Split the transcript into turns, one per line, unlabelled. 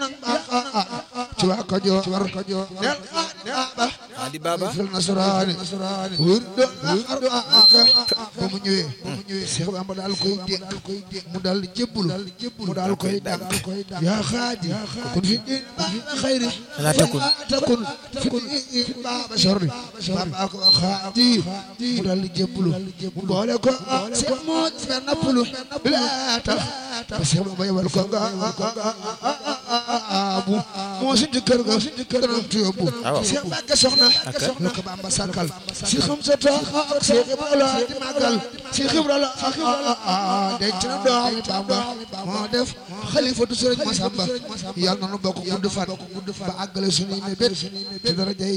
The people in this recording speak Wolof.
nang baax ci waa Kajoor war Kajoor nel ba
Adi Baba
fil nasraani wër do ba mu ñëwee ba mu ñëwee Cheikh Bamba daal koy dégg mu daal di jébbulu mu daal koy dànk yaa xaadi kun fi din baaba xayri
la takun
takun fi baaba sorri baaba ko xaadi mu daal di jébbulu mu boole ko Cheikh moo fer nappalu la tax ba Cheikh Bamba yebal ko nga abu moo si kër ga kër ga tuyóbbu Cheikh Mbacke soxna la ko Bamba sàkkal si xam sa toog Cheikh Ibra di màggal Cheikh Ibra la denc na doom Bamba moo def xalifatu Sëriñ Masamba yàlla na nu bokk gudd fan ba àggale suñuy mébét ci dara jay